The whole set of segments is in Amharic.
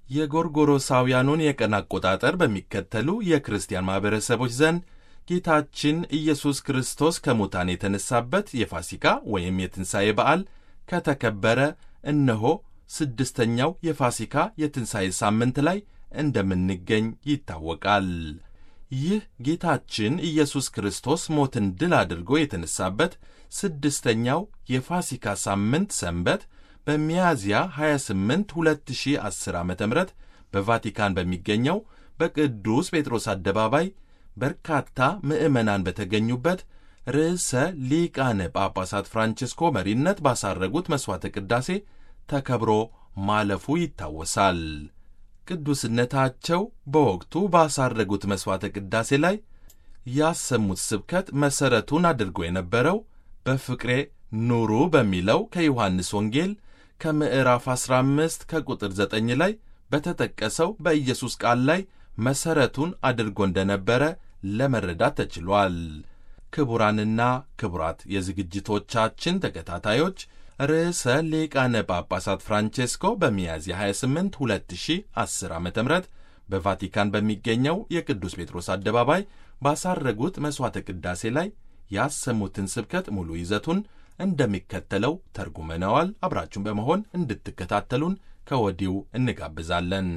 የጎርጎሮሳውያኑን የቀን አቆጣጠር በሚከተሉ የክርስቲያን ማኅበረሰቦች ዘንድ ጌታችን ኢየሱስ ክርስቶስ ከሙታን የተነሳበት የፋሲካ ወይም የትንሣኤ በዓል ከተከበረ እነሆ ስድስተኛው የፋሲካ የትንሣኤ ሳምንት ላይ እንደምንገኝ ይታወቃል። ይህ ጌታችን ኢየሱስ ክርስቶስ ሞትን ድል አድርጎ የተነሳበት ስድስተኛው የፋሲካ ሳምንት ሰንበት በሚያዝያ 28 2010 ዓ ም በቫቲካን በሚገኘው በቅዱስ ጴጥሮስ አደባባይ በርካታ ምዕመናን በተገኙበት ርዕሰ ሊቃነ ጳጳሳት ፍራንቺስኮ መሪነት ባሳረጉት መሥዋዕተ ቅዳሴ ተከብሮ ማለፉ ይታወሳል። ቅዱስነታቸው በወቅቱ ባሳረጉት መሥዋዕተ ቅዳሴ ላይ ያሰሙት ስብከት መሠረቱን አድርጎ የነበረው በፍቅሬ ኑሩ በሚለው ከዮሐንስ ወንጌል ከምዕራፍ 15 ከቁጥር 9 ላይ በተጠቀሰው በኢየሱስ ቃል ላይ መሠረቱን አድርጎ እንደነበረ ለመረዳት ተችሏል። ክቡራንና ክቡራት የዝግጅቶቻችን ተከታታዮች ርዕሰ ሊቃነ ጳጳሳት ፍራንቼስኮ በሚያዝያ 28 2010 ዓ ም በቫቲካን በሚገኘው የቅዱስ ጴጥሮስ አደባባይ ባሳረጉት መሥዋዕተ ቅዳሴ ላይ ያሰሙትን ስብከት ሙሉ ይዘቱን እንደሚከተለው ተርጉመነዋል። አብራችሁን በመሆን እንድትከታተሉን ከወዲሁ እንጋብዛለን።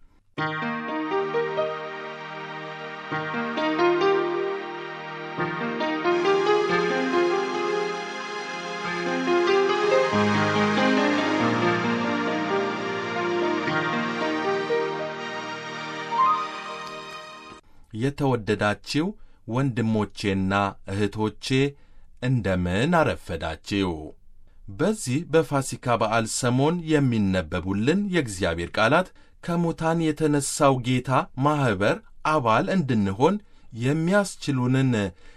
የተወደዳችው ወንድሞቼና እህቶቼ እንደምን አረፈዳችው። በዚህ በፋሲካ በዓል ሰሞን የሚነበቡልን የእግዚአብሔር ቃላት ከሙታን የተነሣው ጌታ ማኅበር አባል እንድንሆን የሚያስችሉንን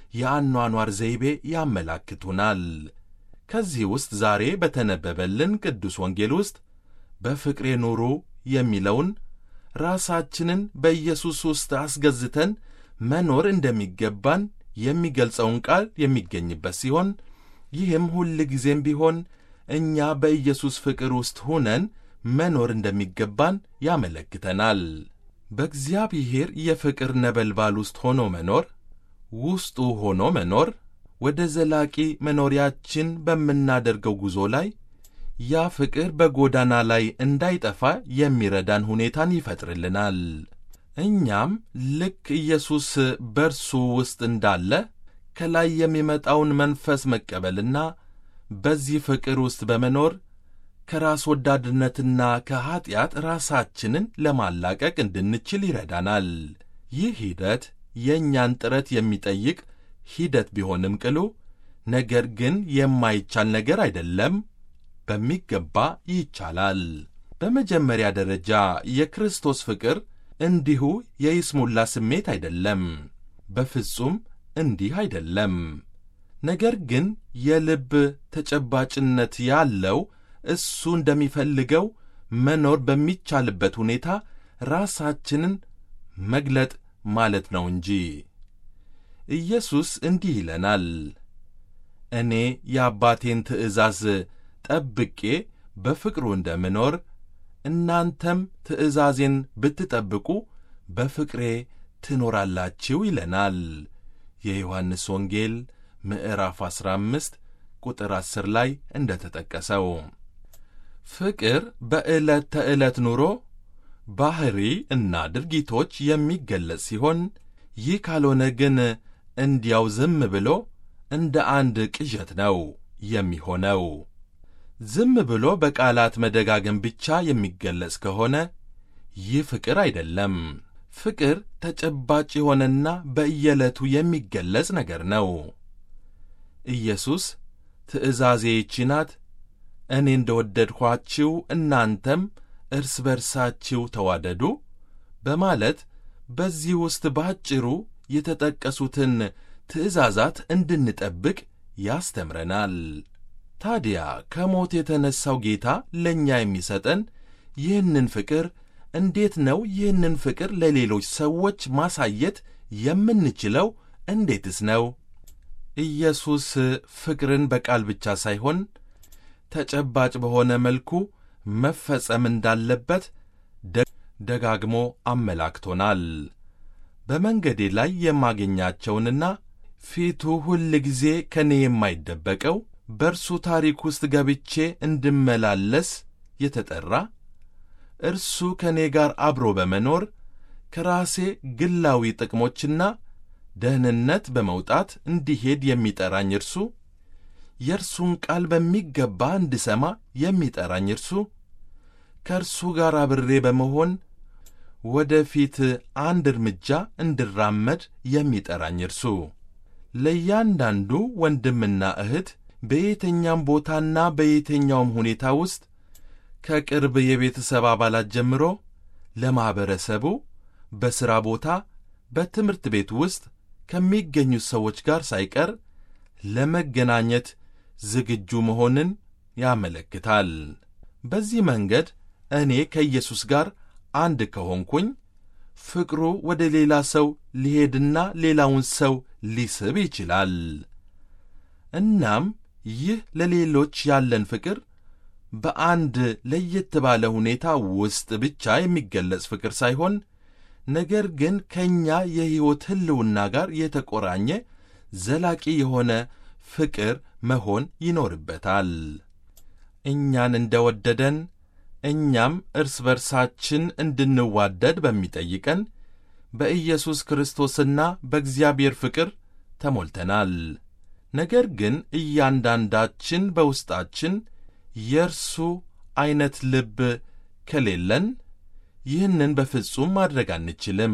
የአኗኗር ዘይቤ ያመላክቱናል። ከዚህ ውስጥ ዛሬ በተነበበልን ቅዱስ ወንጌል ውስጥ በፍቅሬ ኑሩ የሚለውን ራሳችንን በኢየሱስ ውስጥ አስገዝተን መኖር እንደሚገባን የሚገልጸውን ቃል የሚገኝበት ሲሆን ይህም ሁል ጊዜም ቢሆን እኛ በኢየሱስ ፍቅር ውስጥ ሆነን መኖር እንደሚገባን ያመለክተናል። በእግዚአብሔር የፍቅር ነበልባል ውስጥ ሆኖ መኖር፣ ውስጡ ሆኖ መኖር ወደ ዘላቂ መኖሪያችን በምናደርገው ጉዞ ላይ ያ ፍቅር በጎዳና ላይ እንዳይጠፋ የሚረዳን ሁኔታን ይፈጥርልናል። እኛም ልክ ኢየሱስ በርሱ ውስጥ እንዳለ ከላይ የሚመጣውን መንፈስ መቀበልና በዚህ ፍቅር ውስጥ በመኖር ከራስ ወዳድነትና ከኀጢአት ራሳችንን ለማላቀቅ እንድንችል ይረዳናል። ይህ ሂደት የእኛን ጥረት የሚጠይቅ ሂደት ቢሆንም ቅሉ ነገር ግን የማይቻል ነገር አይደለም። በሚገባ ይቻላል። በመጀመሪያ ደረጃ የክርስቶስ ፍቅር እንዲሁ የይስሙላ ስሜት አይደለም። በፍጹም እንዲህ አይደለም። ነገር ግን የልብ ተጨባጭነት ያለው እሱ እንደሚፈልገው መኖር በሚቻልበት ሁኔታ ራሳችንን መግለጥ ማለት ነው እንጂ። ኢየሱስ እንዲህ ይለናል፣ እኔ የአባቴን ትእዛዝ ጠብቄ በፍቅሩ እንደምኖር እናንተም ትእዛዜን ብትጠብቁ በፍቅሬ ትኖራላችሁ ይለናል። የዮሐንስ ወንጌል ምዕራፍ 15 ቁጥር 10 ላይ እንደ ተጠቀሰው ፍቅር በዕለት ተዕለት ኑሮ ባሕሪ እና ድርጊቶች የሚገለጽ ሲሆን ይህ ካልሆነ ግን እንዲያው ዝም ብሎ እንደ አንድ ቅዠት ነው የሚሆነው። ዝም ብሎ በቃላት መደጋገም ብቻ የሚገለጽ ከሆነ ይህ ፍቅር አይደለም። ፍቅር ተጨባጭ የሆነና በየዕለቱ የሚገለጽ ነገር ነው። ኢየሱስ ትእዛዜ ይህች ናት፣ እኔ እንደ ወደድኋችሁ እናንተም እርስ በርሳችሁ ተዋደዱ በማለት በዚህ ውስጥ ባጭሩ የተጠቀሱትን ትእዛዛት እንድንጠብቅ ያስተምረናል። ታዲያ ከሞት የተነሣው ጌታ ለእኛ የሚሰጠን ይህንን ፍቅር እንዴት ነው? ይህንን ፍቅር ለሌሎች ሰዎች ማሳየት የምንችለው እንዴትስ ነው? ኢየሱስ ፍቅርን በቃል ብቻ ሳይሆን ተጨባጭ በሆነ መልኩ መፈጸም እንዳለበት ደጋግሞ አመላክቶናል። በመንገዴ ላይ የማገኛቸውንና ፊቱ ሁል ጊዜ ከእኔ የማይደበቀው በእርሱ ታሪክ ውስጥ ገብቼ እንድመላለስ የተጠራ እርሱ ከእኔ ጋር አብሮ በመኖር ከራሴ ግላዊ ጥቅሞችና ደህንነት በመውጣት እንዲሄድ የሚጠራኝ እርሱ የእርሱን ቃል በሚገባ እንድሰማ የሚጠራኝ እርሱ ከእርሱ ጋር አብሬ በመሆን ወደ ፊት አንድ እርምጃ እንድራመድ የሚጠራኝ እርሱ ለእያንዳንዱ ወንድምና እህት በየትኛውም ቦታና በየትኛውም ሁኔታ ውስጥ ከቅርብ የቤተሰብ አባላት ጀምሮ ለማኅበረሰቡ በሥራ ቦታ፣ በትምህርት ቤት ውስጥ ከሚገኙት ሰዎች ጋር ሳይቀር ለመገናኘት ዝግጁ መሆንን ያመለክታል። በዚህ መንገድ እኔ ከኢየሱስ ጋር አንድ ከሆንኩኝ ፍቅሩ ወደ ሌላ ሰው ሊሄድና ሌላውን ሰው ሊስብ ይችላል። እናም ይህ ለሌሎች ያለን ፍቅር በአንድ ለየት ባለ ሁኔታ ውስጥ ብቻ የሚገለጽ ፍቅር ሳይሆን ነገር ግን ከእኛ የሕይወት ሕልውና ጋር የተቆራኘ ዘላቂ የሆነ ፍቅር መሆን ይኖርበታል። እኛን እንደ ወደደን እኛም እርስ በርሳችን እንድንዋደድ በሚጠይቀን በኢየሱስ ክርስቶስና በእግዚአብሔር ፍቅር ተሞልተናል። ነገር ግን እያንዳንዳችን በውስጣችን የእርሱ ዐይነት ልብ ከሌለን ይህንን በፍጹም ማድረግ አንችልም።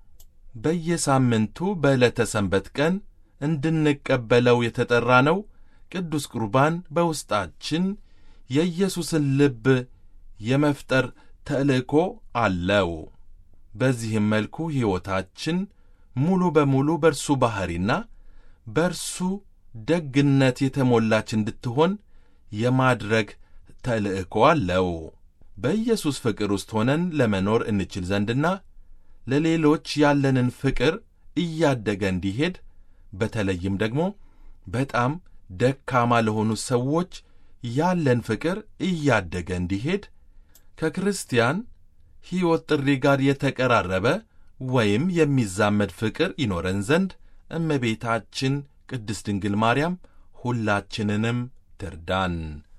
በየሳምንቱ በዕለተ ሰንበት ቀን እንድንቀበለው የተጠራ ነው። ቅዱስ ቁርባን በውስጣችን የኢየሱስን ልብ የመፍጠር ተልእኮ አለው። በዚህም መልኩ ሕይወታችን ሙሉ በሙሉ በእርሱ ባሕሪና በእርሱ ደግነት የተሞላች እንድትሆን የማድረግ ተልእኮ አለው። በኢየሱስ ፍቅር ውስጥ ሆነን ለመኖር እንችል ዘንድና ለሌሎች ያለንን ፍቅር እያደገ እንዲሄድ በተለይም ደግሞ በጣም ደካማ ለሆኑ ሰዎች ያለን ፍቅር እያደገ እንዲሄድ ከክርስቲያን ሕይወት ጥሪ ጋር የተቀራረበ ወይም የሚዛመድ ፍቅር ይኖረን ዘንድ እመቤታችን ቅድስት ድንግል ማርያም ሁላችንንም ትርዳን።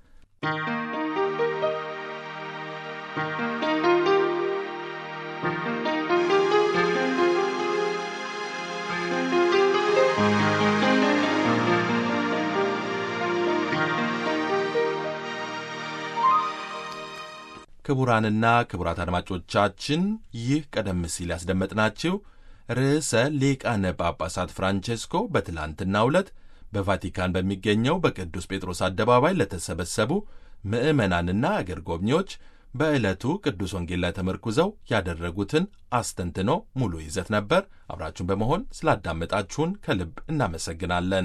ክቡራንና ክቡራት አድማጮቻችን ይህ ቀደም ሲል ያስደመጥናችሁ ርዕሰ ሊቃነ ጳጳሳት ፍራንቼስኮ በትላንትናው ዕለት በቫቲካን በሚገኘው በቅዱስ ጴጥሮስ አደባባይ ለተሰበሰቡ ምዕመናንና አገር ጎብኚዎች በዕለቱ ቅዱስ ወንጌል ላይ ተመርኩዘው ያደረጉትን አስተንትኖ ሙሉ ይዘት ነበር። አብራችሁን በመሆን ስላዳመጣችሁን ከልብ እናመሰግናለን።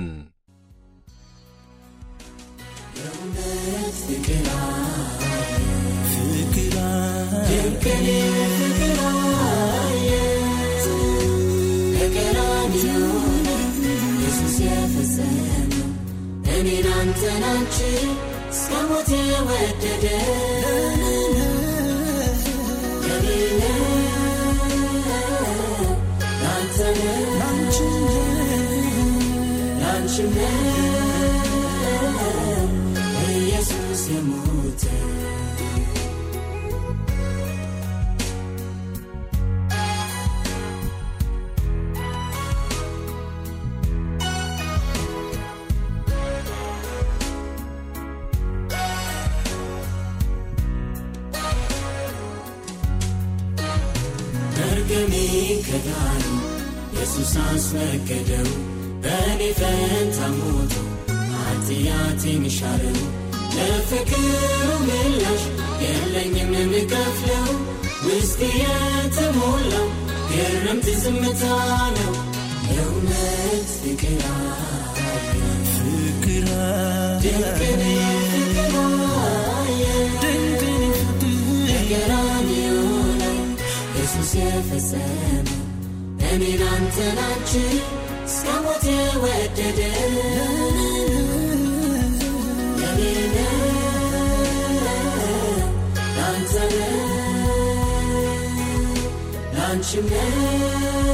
እኔን አንተን አንቺ እስከ ሞት የወደደ የሌለ ላንተ ላንቺም ኢየሱስ የሞተ መርገሜ ከዳኑ ኢየሱስ አስወገደው በእኔ ፈንታ ሞቶ ኃጢአቴን ሻረው ለፍቅሩ ምላሽ የለኝም የምከፍለው ውስጥ የተሞላው ግርምት ዝምታ ነው የእውነት ፍቅር ድንቅን ፍቅር በቀራንዮ ላይ ኢየሱስ የፈጸመው እኔን አንተን አንቺን እስከ ሞት የወደደ የኔ ነው ላንተ ነው ላንቺም ነው